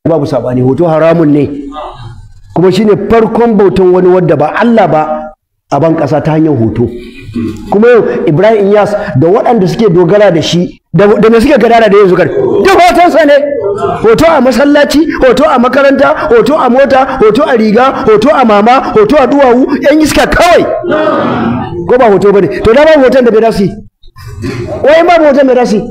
babu sabani hoto haramun ne kuma shine farkon bautan wani wadda ba Allah ba a ban ƙasa ta hanyar hoto kuma yau Ibrahim Inyas da waɗanda suke dogara da shi da me suke gadara da yanzu kar duk hotonsa ne hoto a masallaci hoto a makaranta hoto a mota hoto a riga hoto a mama hoto a duwawu yan iska kawai ko ba hoto bane to da ba hoton da bai dasi wai ba hoton da dasi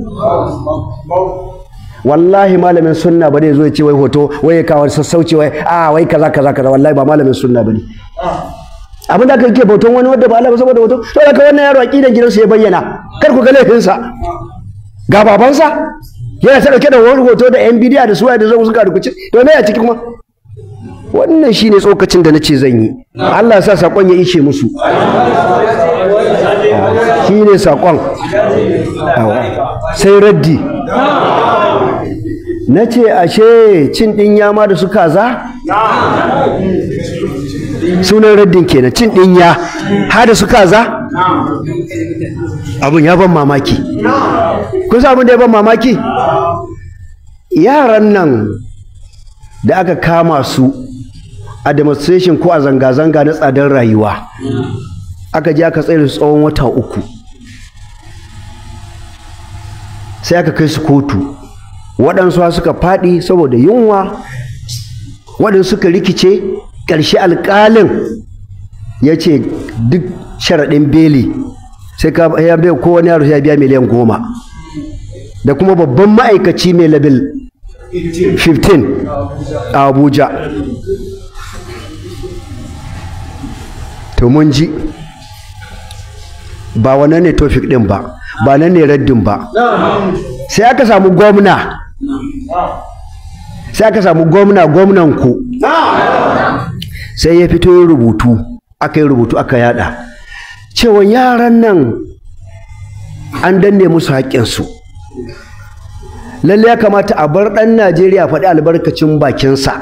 wallahi malamin sunna ba zai zo ya ce wai hoto wai ya kawo sassauci wai a wai kaza kaza kaza wallahi ba malamin sunna bane abin da aka yi bautan wani wadda ba Allah ba saboda hoto to da wannan yaro aqidan gidansa ya bayyana kar ku ga laifinsa ga babansa yana ta dauke da wani hoto da yan bidiya da suwaye da zan suka rukuce to me a ciki kuma wannan shine tsokacin da nace zan yi Allah ya sa sakon ya ishe musu shine sakon sai raddi na ce ashe cin ɗin yama da su kaza sunan raddin kenan cin ɗin ya ha da su kaza abin ya ban mamaki kun san abin da ya ban mamaki yaran nan da aka kama su a demonstration ko a zanga-zanga na tsadar rayuwa aka je aka tsaye su tsawon wata uku sai aka kai su kotu waɗansu suka faɗi saboda yunwa waɗansu suka rikice ƙarshe alƙalin ya ce duk sharaɗin beli sai ka ya bai kowane yaro ya biya miliyan goma da kuma babban ma'aikaci mai labil 15 a abuja to mun ji ba wannan ne tofik ɗin ba ba nan ne raddin ba sai aka samu gwamna sai aka samu gwamna gwamnan ku sai ya fito yin rubutu aka yi rubutu aka yada cewa yaran nan an danne musu haƙƙinsu lalle ya kamata a bar ɗan najeriya faɗi albarkacin bakinsa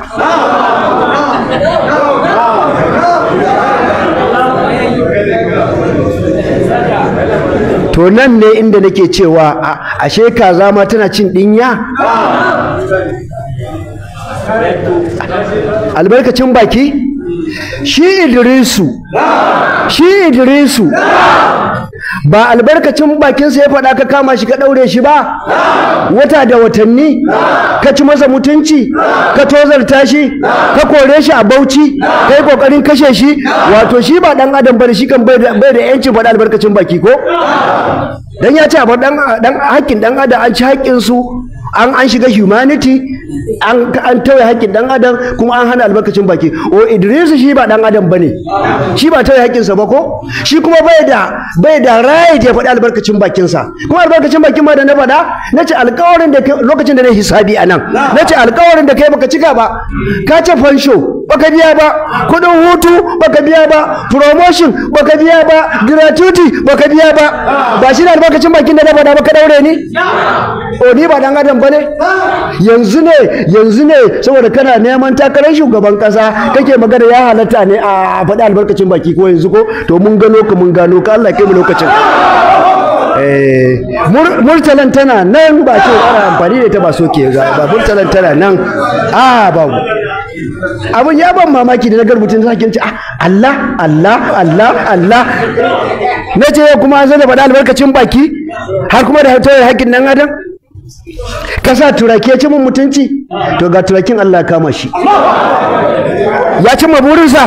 to nan ne inda nake cewa ashe kaza ma tana cin dinya albarkacin baki shi idrisu shi idrisu ba albarkacin bakinsa ya faɗa ka kama shi ka ɗaure shi ba wata da watanni ka ci masa mutunci ka tozarta shi ka kore shi a bauchi ka yi ƙoƙarin kashe shi wato shi ba ɗan adam bane shi kan bai da yancin faɗa albarkacin baki ko dan ya ce a ɗan haƙƙin ɗan adam an ci haƙƙinsu an an shiga humanity an an tauye haƙƙin dan adam kuma an hana albarkacin baki o Idris shi ba dan adam bane shi ba tauye haƙƙinsa ba ko shi kuma bai da bai da rai ya faɗi albarkacin bakinsa kuma albarkacin bakin ma da na faɗa nace alƙawarin da lokacin da na hisabi a nan nace alƙawarin da kai baka cika ba ka ce fansho baka biya ba kuɗin hutu baka biya ba promotion baka biya ba gratuity baka biya ba ba shi da albarkacin bakin da na faɗa ba ka daure ni o ni ba dan adam bane yanzu ne yanzu ne saboda kana neman takarar shugaban kasa kake magana ya halatta ne a faɗi albarkacin baki ko yanzu ko to mun gano ka mun gano ka Allah kai mu lokacin murtalan tana nan ba ce ana amfani da ita ba soke ba murtalan tana nan a babu abin ya ban mamaki da na garbutun sakin ce Allah Allah Allah Allah na ce kuma zai da faɗi albarkacin baki har kuma da hatoyin haƙƙin nan adam ka sa turake ci mun mutunci to ga turakin Allah kama shi ya cimma burinsa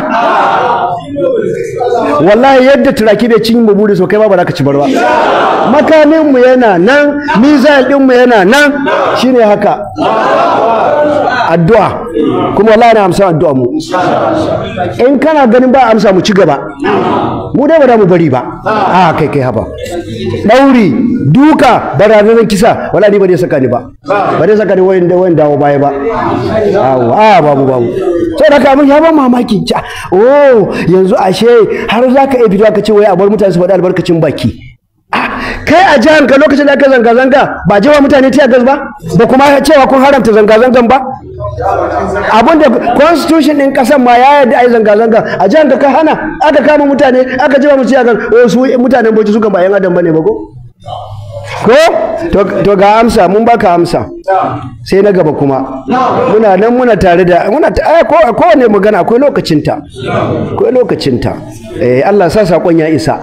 wallahi yadda turaki bai cin mu burinsa kai ba ba za ka ci barwa makamin mu yana nan mizal din mu yana nan shine haka addu'a kuma wallahi na amsa addu'a mu in kana ganin ba amsa mu ci gaba mu dai ba za mu bari ba a kai kai haba dauri duka barazanar kisa wala ni ba zai saka ni ba ba zai saka ni wayan da wayan dawo baya ba a babu babu sai da kamun ya ban mamaki ca oh yanzu ashe har za ka iya fito ka ce wai a bar mutane su faɗi albarkacin baki kai a jihar ka lokacin da aka zanga-zanga ba jewa mutane tiya gas ba ba kuma cewa kun haramta zanga-zangan ba abinda constitution din kasan ma ya yarda ai zanga-zanga a jihar ka hana aka kama mutane aka jewa mu tiya gas wasu mutanen bauchi su kan ba yan adam bane ba ko ko to- to ga amsa mun baka amsa sai na gaba kuma muna nan muna tare da muna ta- ai, ko kowane magana akwai lokacinta akwai lokacinta eh Allah sa sakon ya isa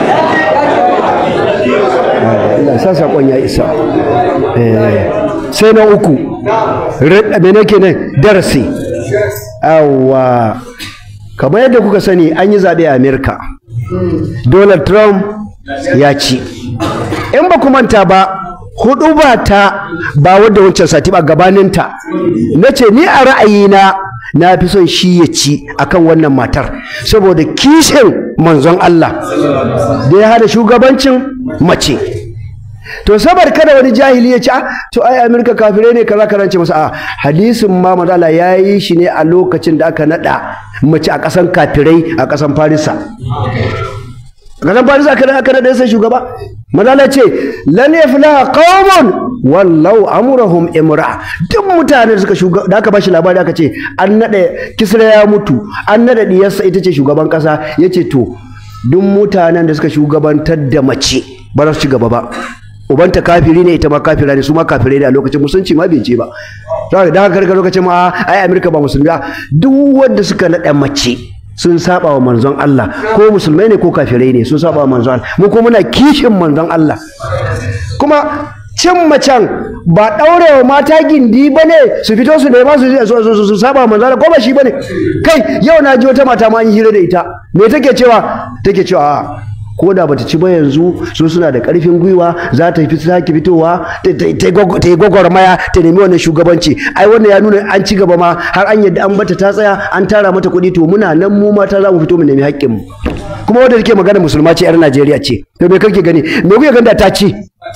Eh, Allah sa sakon ya isa eh sai na uku Re- me nake ne darasi awwa kamar yadda kuka sani an yi zaɓe a Amerika Donald Trump ya ci in ba ku manta ba hudu ba ta ba wadda wancan sati ba gabaninta na ce ni a ra'ayina na fi son shi ya ci akan wannan matar saboda kishin manzon Allah da ya hada shugabancin mace to sabar kada wani jahili ya ce ah to ai Amerika kafirai ne kaza karance masa a hadisin ma manzo Allah ya yi shi ne a lokacin da aka nada mace a kasan kafirai a kasan Farisa kasan Farisa aka aka nada sai shugaba manzo Allah ce lan yaflaha qaumun wallau amrahum imra duk mutanen da suka shuga da aka bashi labari aka ce an nada kisra ya mutu an nada diyarsa ita ce shugaban kasa yace to duk mutanen da suka shugabantar da mace ba za su ci gaba ba ubanta kafiri ne ita ma kafira ne su ma kafirai ne a lokacin musulunci ma bai je ba saboda da haka lokacin ma ai Amerika ba musulmi ba duk wanda suka nada mace sun saba wa manzon Allah ko musulmai ne ko kafirai ne sun saba wa manzon Allah mu kuma muna kishin manzon Allah kuma cin macen ba ɗaurewa mata gindi ba ne su fito su nema su su- su- su saba wa manzon Allah ko ba shi ba ne kai yau na ji wata mata ma an yi hira da ita me take cewa take cewa a'a ko da bata ci ba yanzu su suna da karfin gwiwa za ta fi sake fitowa ta ta- ta yi gwag- ta yi gwagwarmaya ta nemi wannan shugabanci ai wannan ya nuna an ci gaba ma har an yadda an bata ta tsaya an tara mata kuɗi to muna nan mu mata za mu fito mu nemi haƙƙin mu kuma wanda take magana musulma ce yar Najeriya ce to me kake gani me kuke gani da ta ci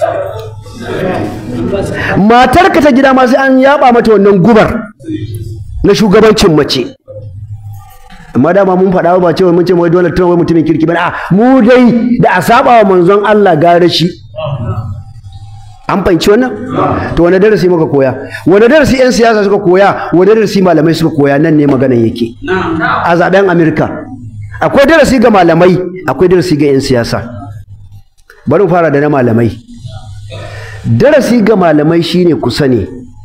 matar ka ta gida ma sai an yaba mata wannan gubar na shugabancin mace amma dama mun faɗa ba cewa mun ce wai Donald Trump wai mutumin kirki bane a mu dai da a saba wa manzon Allah gare shi an fahimci wannan to wani darasi muka koya wani darasi yan siyasa suka koya wani darasi malamai suka koya nan ne maganan yake a zaben Amerika akwai darasi ga malamai akwai darasi ga yan siyasa bari mu fara da na malamai darasi ga malamai shine ku sani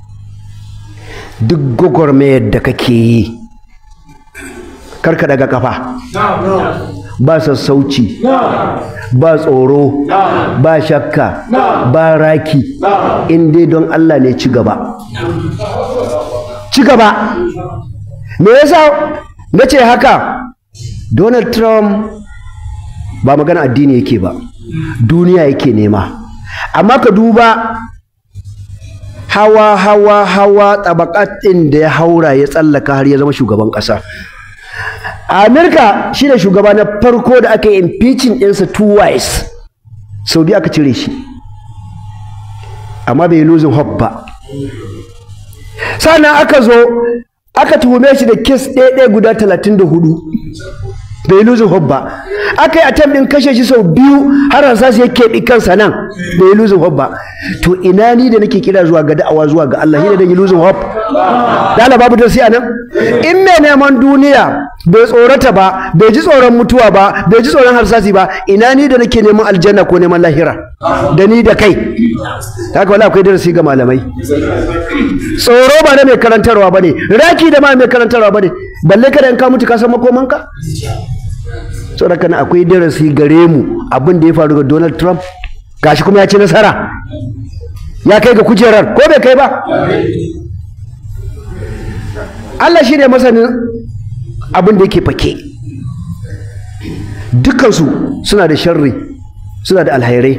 duk gwagwarmayar da kake yi karka daga kafa ba sassauci ba tsoro ba shakka ba raki in dai don Allah ne ci gaba ci gaba me yasa na ce haka Donald Trump ba magana addini yake ba duniya yake nema amma ka duba hawa hawa hawa tabakat ɗin da ya haura ya tsallaka har ya zama shugaban ƙasa a Amerika shi ne shugaba na farko da aka yi impeaching ɗinsa twice sau biyu aka cire shi amma bai yi losing hope ba sannan aka zo aka tuhume shi da kes ɗaya guda talatin da hudu bai yi losing hope ba aka yi attempt ɗin kashe shi sau biyu har harsasa ya keɓi kansa nan bai yi losing hope ba to ina ni da nake kira zuwa ga da'awa zuwa ga Allah shi da yi losing hope da Allah babu darsi a nan in mai neman duniya bai tsorata ba bai ji tsoron mutuwa ba bai ji tsoron harsasi ba ina ni da nake neman aljanna ko neman lahira da ni da kai haka wala akwai darasi ga malamai tsoro ba na mai karantarwa ba ne raki da ma mai karantarwa ba ne balle kada in ka mutu ka san makomanka saboda kana akwai darasi gare mu abin da ya faru ga Donald Trump gashi kuma ya ci nasara ya kai ga kujerar ko bai kai ba Allah shi ne masanin abin da yake fake dukansu suna da sharri suna da alhairai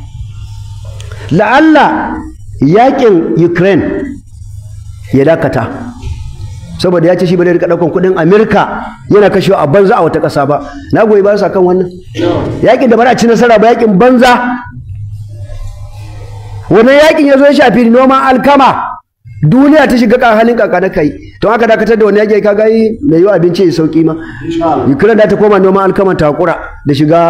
la'alla yakin Ukraine ya dakata saboda ya ce shi ba zai rika daukan kudin Amerika yana kashewa a banza a wata ƙasa ba na goyi ba sa kan wannan yakin da ba za a ci nasara ba yakin banza wannan yakin ya zo ya shafi noman alkama duniya ta shiga kan halin kaka na kai to aka dakatar da wani yaki kaga yi mai yiwa abinci ya sauki ma Ukraine da ta koma noman alkama ta hakura da shiga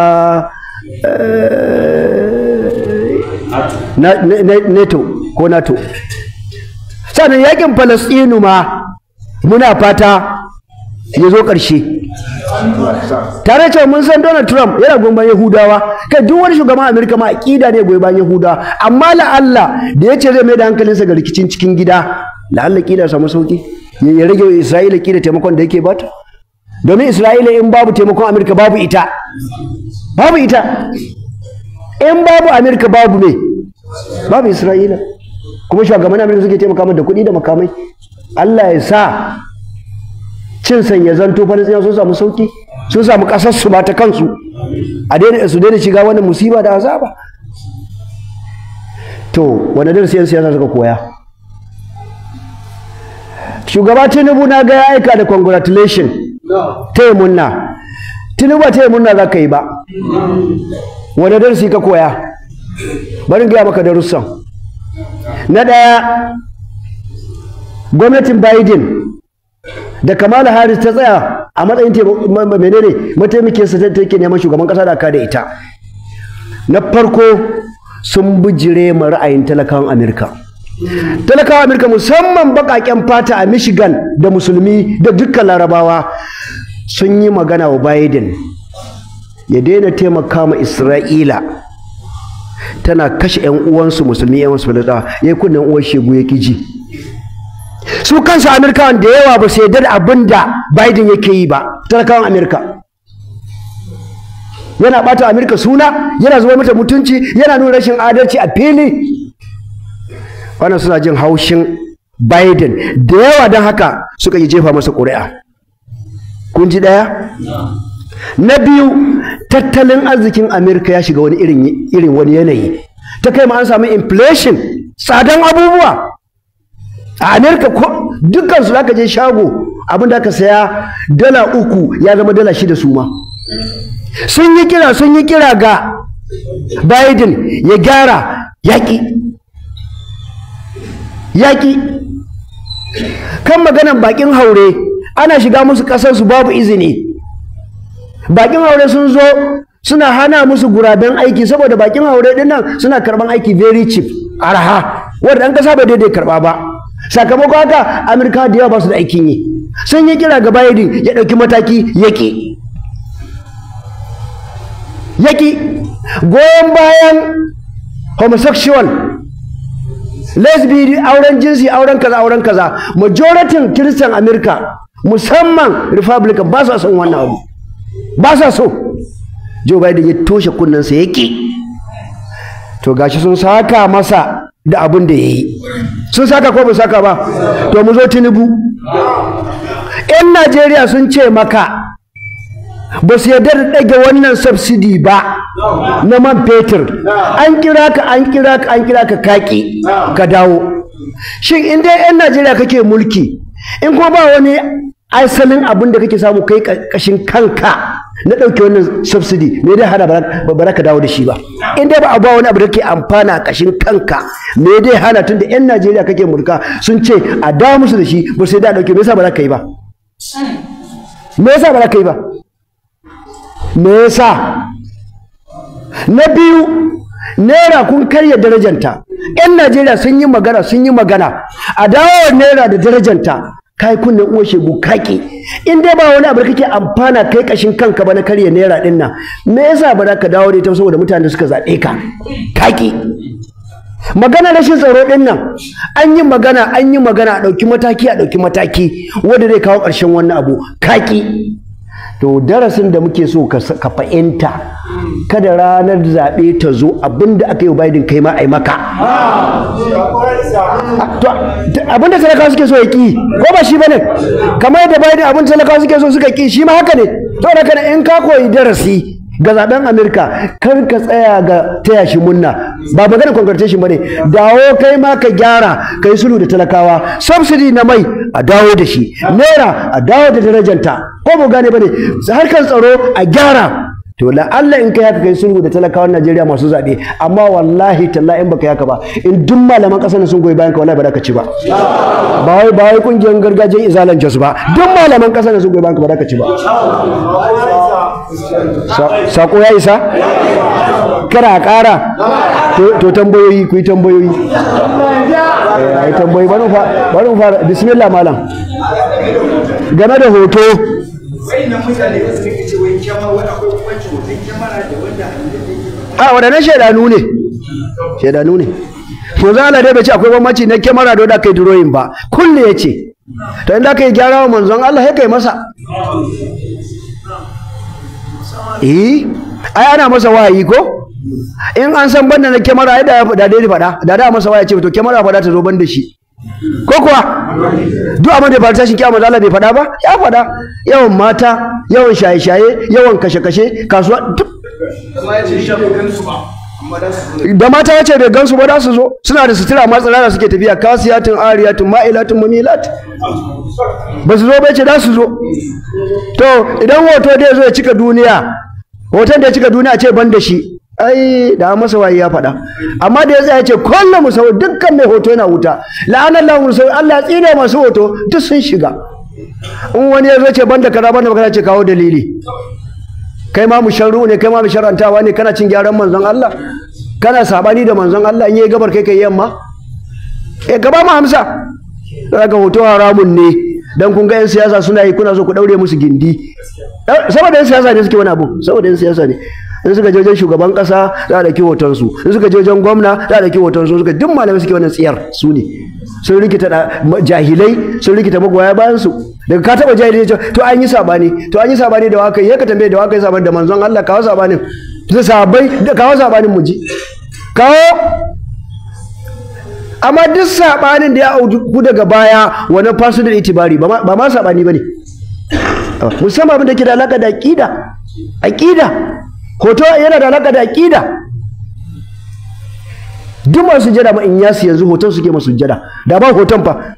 NATO ko NATO sannan yakin Falastinu ma muna fata ya zo ƙarshe tare cewa mun san Donald Trump yana goyon bayan Yahudawa kai duk wani shugaban Amerika ma aqida ne goyon bayan Yahudawa amma la Allah da ya ce zai mai da hankalinsa ga rikicin cikin gida la Allah kida samu sauki ya rage Isra'ila kida taimakon da yake bata domin Isra'ila in babu taimakon Amerika babu ita babu ita in babu Amerika babu me babu Isra'ila kuma shugaban Amerika suke taimaka da kuɗi da makamai Allah ya sa cin sanya zanto Falasɗinawa sun samu sauki sun samu ƙasar su ba ta kansu a daina su daina shiga wannan musiba da azaba to wanda darasi yan siyasa suka koya shugaba Tinubu na ga ya aika da congratulation ta yi munna Tinubu ta yi munna za ka yi ba wanda darasi ka koya bari gaya maka darussan na ɗaya gwamnatin Biden da Kamala Harris ta tsaya a matsayin menene mataimakin sa take neman shugaban kasa da ka da ita na farko sun bijire ma ra'ayin talakawan Amerika talakawan Amerika musamman bakaken fata a Michigan da musulmi da dukkan larabawa sun yi magana wa Biden ya daina taimaka ma Isra'ila tana kashe 'yan uwansu musulmi 'yan wasu ya yi kunnen uwar shegu ya ji su kansu amerikawan da yawa ba su yarda da abin da biden yake yi ba talakawan amerika yana bata amerika suna yana zuwa mata mutunci yana nuna rashin adalci a fili wannan suna jin haushin biden da yawa don haka suka yi jefa masa ƙuri'a kun ji ɗaya na biyu tattalin arzikin amerika ya shiga wani irin wani yanayi ta kai ma an samu inflation tsadan abubuwa a amerika ko dukkan su zaka je shago abin da aka saya dala uku ya zama dala shida su ma sun yi kira sun yi kira ga biden ya gyara yaƙi yaƙi kan maganan bakin haure ana shiga musu ƙasarsu babu izini bakin haure sun zo suna hana musu guraben aiki saboda bakin haure dinnan suna karban aiki very cheap araha wanda ɗan ƙasa bai daidai karɓa ba sakamakon haka amurka da yawa ba su da aikin yi sun yi kira ga biden ya ɗauki mataki yaƙi yaƙi goyon bayan homosexual lesbian auren jinsi auren kaza auren kaza majoratin kiristan amurka musamman republican ba su son wannan abu ba sa so joe biden ya toshe kunnensa yaƙi to gashi sun saka masa da abin da ya yi sun saka ko ba saka ba to mu zo tinubu yan najeriya sun ce maka ba su yarda da ɗage wannan subsidi ba na man fetur an kira ka an kira ka an kira ka kaki ka dawo shin in dai yan najeriya kake mulki in kuma ba wani asalin abin da kake samu kai kashin kanka na ɗauke wannan subsidy me dai hana ba ka dawo da shi ba in dai ba a ba wani abu da kake amfana a kashin kanka me dai hana tunda yan Najeriya kake mulka sun ce a dawo musu da shi ba sai da ɗauke me yasa ba za ka yi ba me yasa ba za ka yi ba me yasa na biyu naira kun karya darajanta yan Najeriya sun yi magana sun yi magana a dawo naira da darajanta kai kunnen uwar shegu kaki in dai ba wani abu da kake amfana kai kashin kanka ba na karya naira din nan me yasa ba za ka dawo da ita saboda mutane suka zaɓe ka kaki magana rashin tsaro din nan an yi magana an yi magana a ɗauki mataki a ɗauki mataki wanda zai kawo ƙarshen wannan abu kaki to darasin da muke so ka fahimta kada ranar zaɓe ta zo abinda aka yi Biden kai ma a yi maka abinda talakawa suke so ya ki ko ba shi bane kamar yadda Biden abin talakawa suke so suka ki shi ma haka ne to da kana in ka koyi darasi ga zaben Amerika kar ka tsaya ga taya shi munna ba magana congratulation bane dawo kai ma ka gyara kai sulhu da talakawa subsidy na mai a dawo da shi naira a dawo da darajanta ko mu gane bane harkar tsaro a gyara to la Allah in kai haka kai sulhu da talakawan Najeriya masu zabe amma wallahi tallahi in baka haka ba in duk malaman kasar sun goyi bayan ka wallahi ba za ka ci ba ba wai ba wai kungiyar gargajiyar izalan jos ba duk malaman kasar sun goyi bayan ka ba za ka ci ba sako ya isa kara kara to tambayoyi ku yi tambayoyi ai tambayi bari mu fa bari mu fara bismillah malam game da hoto wayannan mutane da suka ce wai kyamara wai akwai bambanci hoton kyamara da wanda hannun da yake a waɗannan shaidanu ne shaidanu ne to za Allah dai bai ce akwai bambanci na kyamara da wanda kai drawing ba kulle ya ce to inda kai gyara wa manzon Allah ya kai masa eh ai ana masa wahayi ko in an san banda na kyamara ai da da dai faɗa da da masa waya ce to kyamara faɗa ta zo banda shi ko kuwa duk abin da ba tashin kiyama da Allah bai faɗa ba ya faɗa yawan mata yawan shaye-shaye yawan kashe-kashe kasuwa duk kuma ya ce shi bai gansu ba amma da su da mata ya ce bai gansu ba za su zo suna da sutura masu tsirara suke tafiya kasiyatun ariyatun ma'ilatun mamilat ba su zo bai ce za su zo to idan hoto dai zo ya cika duniya hoton da ya cika duniya ce ban da shi ai da masa waye ya faɗa amma da ya tsaya ce kullum musawwi dukkan mai hoto yana wuta la'anar lahu musawwi Allah ya tsine masu hoto duk sun shiga in wani ya zo ce banda kaza banda kaza ce kawo dalili kai ma musharru ne kai ma musharrantawa ne kana cin gyaran manzon Allah kana sabani da manzon Allah in yayi gabar kai kai yamma eh gaba ma hamsa daga hoto haramun ne dan kun ga yan siyasa suna yi kuna so ku daure musu gindi Eh, saboda yan siyasa ne suke wani abu saboda yan siyasa ne in suka je wajen shugaban kasa za a dauki hoton su in suka je wajen gwamna za a dauki hoton su suka duk malamai suke wannan tsiyar su ne sun rikita da ma- jahilai sun rikita magoya bayan su daga ka taba jahilai ce to an yi sabani to an yi sabani da waka ya ka tambaye da waka yi sabani da manzon Allah kawo sabanin da sabai da kawo sabanin mu ji kawo amma duk sabanin da ya auku daga baya wannan fasu da itibari ba ma- ba ma sabani bane musamman abin da ke da alaka da aqida aqida hoto yana da alaka da aqida duk masu sujjada ma in yasu yanzu hoton suke masu sujjada da ba hoton fa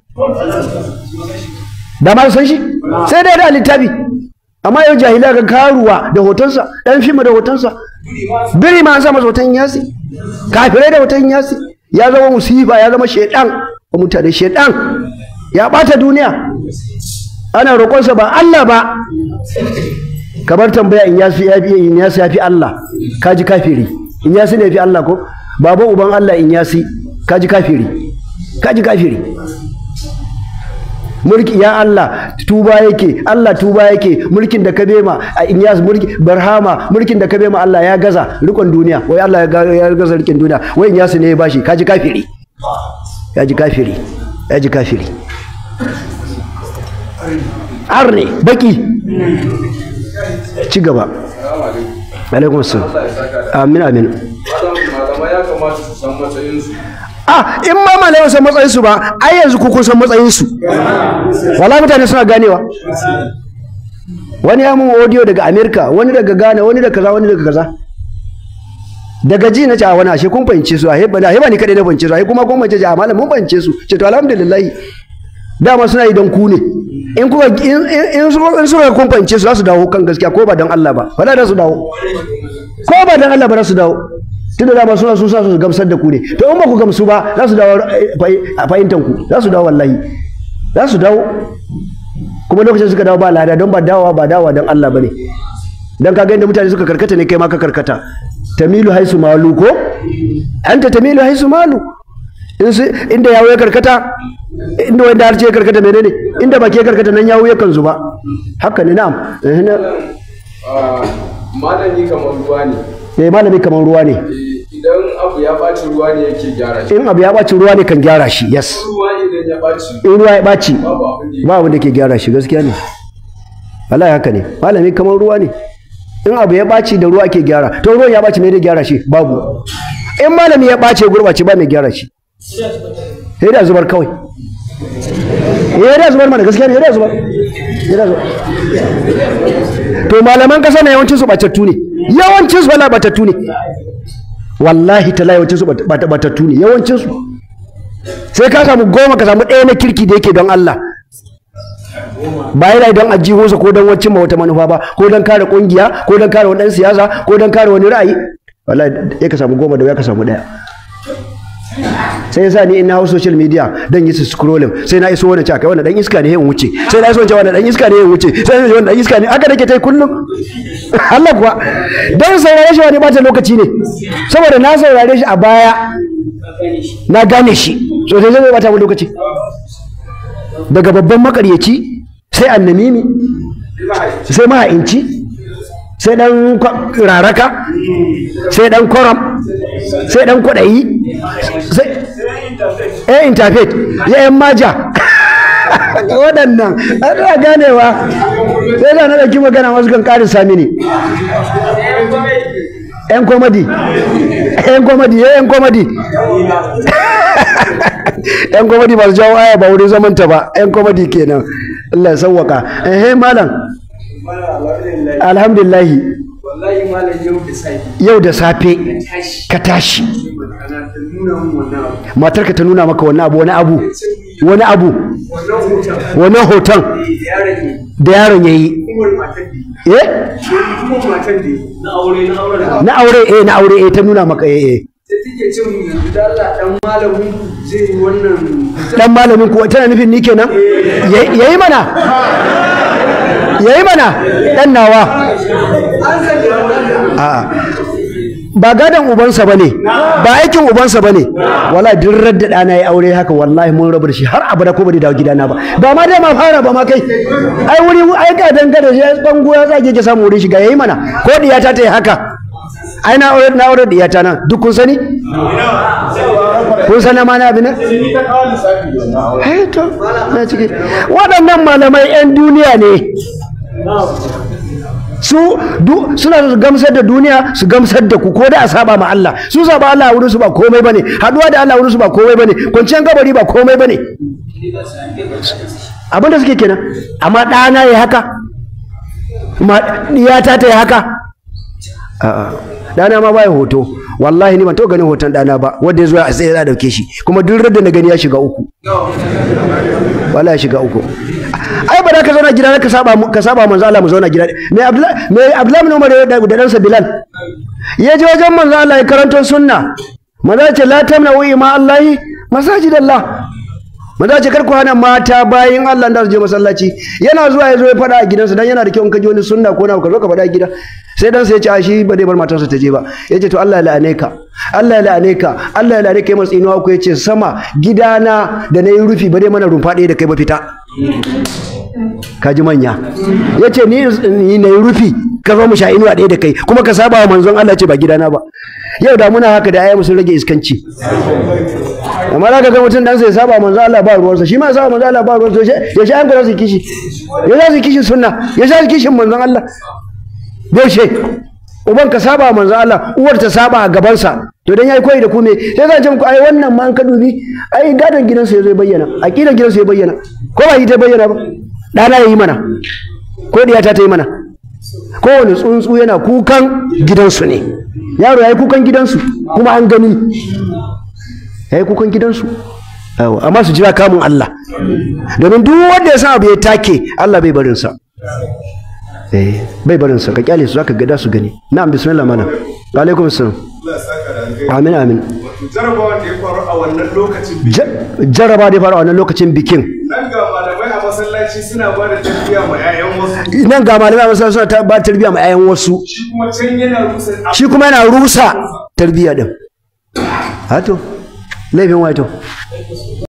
da ma san shi sai dai da littafi amma yau jahila ga karuwa da hotonsa dan fim da hotonsa biri ma an sa masa hoton yasi kafirai da hoton yasi ya zama musifa ya zama shedan wa mutane shedan ya bata duniya ana roƙonsa ba Allah ba kamar tambaya in yasu ya fi in yasu ya fi Allah kaji kafiri in yasu ne fi Allah ko baban uban Allah in yasi kaji kafiri kaji kafiri mulki ya Allah tuba yake Allah tuba yake mulkin da ka bema a in yas mulki barhama mulkin da ka bema Allah ya gaza rikon duniya wai Allah ya ga- ya gaza rikin duniya wai in yasu ne ya bashi kaji kafiri kaji kafiri kaji kafiri arne baki ci gaba alaikum assalam amin amin malamai ya kamata su san matsayinsu ah in ma malayan san matsayin su ba ai yanzu ku kun san matsayin su wala mutane suna ganewa wani ya mun audio daga America wani daga Ghana wani daga kaza wani daga kaza daga ji na ce a wani ashe kun fahimce su a heba na heba ni kadai na fahimce su a kuma kun fahimce a malam mun fahimce su ce to alhamdulillah dama suna yi don ku ne in kuka in in in su in suka kun fahimce su za su dawo kan gaskiya ko ba don Allah ba wala za su dawo ko ba don Allah ba za su dawo tunda dama suna sun sa su gamsar da ku ne to in ba ku gamsu ba za su dawo a fahimtar ku za su dawo wallahi za su dawo kuma lokacin suka dawo ba lada don ba dawowa ba dawowa don Allah bane dan kaga inda mutane suka karkata ne kai ma ka karkata tamilu haisu malu ko anta tamilu haisu malu in su inda yawo ya karkata inda wanda har ce ya karkata menene inda baki ya karkata nan yawo yakan zuba haka ne na'am eh na- malami kamar ruwa ne eh malami kamar ruwa ne Eh, idan abu ya ɓaci ruwa ne yake gyara shi in abu ya ɓaci ruwa ne kan gyara shi yes ruwa idan ya ɓaci in ruwa ya ɓaci babu abin da ba abin da ke gyara shi gaskiya ne wallahi haka ne malami kamar ruwa ne in abu ya ɓaci da ruwa ke gyara to ruwan ya ɓaci me da gyara shi babu in malami ya ɓace gurɓace ba mai gyara shi sai da zubar kawai eh da zubar mana gaskiya ne da zubar Eh, da zubar to malaman kasa na yawancin su batattu ne yawancin su wala batattu ne wallahi tala yawancin su bat- bat- batattu ne yawancin su sai ka samu goma ka samu ɗaya na kirki da yake don Allah ba yana don ajihunsa ko don wacce wata manufa ba ko don kare kungiya ko don kare wani ɗan siyasa ko don kare wani ra'ayi wallahi ya ka samu goma da ya ka samu ɗaya sai yasa ni in na hau social media dan yi su scrolling sai na iso wani caka wannan dan iska ne ya wuce sai na iso wani wannan dan iska ne ya wuce sai na iso wannan dan iska ne haka nake tai kullum Allah kuwa dan saurare shi wani bata lokaci ne saboda na saurare shi a baya na gane shi so sai zai bata mu lokaci daga babban makaryaci sai annamimi sai maha'inci sai dan kwa- raraka sai dan koram sai dan kwaɗayi sai eh interfaith ya yan maja waɗannan ana ganewa sai da na ɗauki magana wasu kan ƙarin sami ne yan komadi yan komadi ya yan komadi yan komadi ba su jawo aya ba wurin zamanta ba yan komadi kenan Allah ya sauwaka eh malam alhamdulillahi wallahi malam yau da safe yau da safe tashi ka tashi ana ta nuna mun wannan abu matarka ta nuna maka wani abu wani abu wani abu wannan hoton wani hoton da ya rage da yaron ya yi kuma matan da eh kuma matan da na aure na aure da na aure eh na aure eh ta nuna maka eh eh sai take ce mun yanzu da Allah dan malamin ku zai yi wannan dan malamin kuwa tana nufin ni kenan Ya- yayi mana yayi mana dan nawa an sanya wannan a'a ba gadon ubansa bane ba aikin ubansa bane wallahi duk radda dana yayi aure haka wallahi mun rabu da shi har abada ko ba da dawo gidana ba ba ma dai ma fara ba ma kai ai wuri ai ga dangane shi bango ya tsage ke samu wurin shiga yayi mana ko diyata ta yi haka ai na aure na aure diyata nan duk kun sani kun sani ma na abin nan Eh, to na ciki waɗannan malamai 'yan duniya ne su du, suna su gamsar da duniya su gamsar da ku ko da a saba ma Allah su saba Allah a wurin su ba komai bane haduwa da Allah a wurin su ba komai bane kwanciyar kabari ba komai bane abin da suke kenan amma ɗana ya haka ma diyata ta yi haka a'a ɗana ma baya hoto wallahi ni ban taɓa ganin hoton ɗana ba wanda ya zo a tsaye za a dauke shi kuma duk da na gani ya shiga uku wala ya shiga uku ai ba za ka zauna gida ka saba mu- ka saba manzo Allah mu zauna gida me Abdullahi me Abdullahi bin Umar ya da da ɗansa Bilal ya je wajen manzo Allah ya karanto sunna manzo ya ce la tamna'u ima Allahi masajidallah manzo ya ce kar ku hana mata bayin Allah da su je masallaci yana zuwa ya zo ya faɗa a gidansa dan yana da kyau in ka ji wani sunna ko na ka zo ka faɗa a gida sai dan sai ya ce a shi ba zai bar matarsa ta je ba ya ce to Allah ya la'ane ka Allah ya la'ane ka Allah ya la'ane ka ya matsi inuwa ku ya ce sama gidana da na yi rufi ba zai mana rumfa ɗaya da kai ba fita kaji manya ya ce ni ni na yi rufi ka zo mu sha inuwa ɗaya da kai kuma ka saba wa manzon Allah ce ba gidana ba yau da muna haka da ayyamu sun rage iskanci amma za ka ga mutum dan sai ya saba wa manzon Allah ba ruwansa shi ma ya saba wa manzon Allah ba ruwansa ya sha yanku za su kishi ya za su kishin sunna ya sha kishin manzon Allah yaushe uban ka saba wa manzon Allah uwar ta saba a gabansa to dan yayi koyi da ku me sai zan ce muku ai wannan ma an ka dubi ai gadon gidansa ya zo ya bayyana aqidan gidansa ya bayyana ko ba yi ta bayyana ba dana yayi mana ko diyata ta yi mana kowane tsuntsu yana kukan gidansu ne yaro yayi kukan gidansu kuma an gani yayi kukan gidansu Yawa, amma su jira kamun Allah domin duk wanda ya san abu ya take Allah bai barin sa eh bai barin sa ka kyale su zaka ga da su gani na'am bismillah mana wa alaikum assalam Allah ya saka da alheri. amin amin Wato jarabawan da ya faru a wannan lokacin biyu. Ja- jaraba da ya faru a wannan lokacin bikin Nan ga malamai a masallaci suna ba da tarbiyya ma 'ya'yan wasu. nan ga malamai a masallaci suna ta ba tarbiyya ma 'ya'yan wasu Shi kuma can yana rusa shi kuma yana rusa tarbiyya din hato laifin waito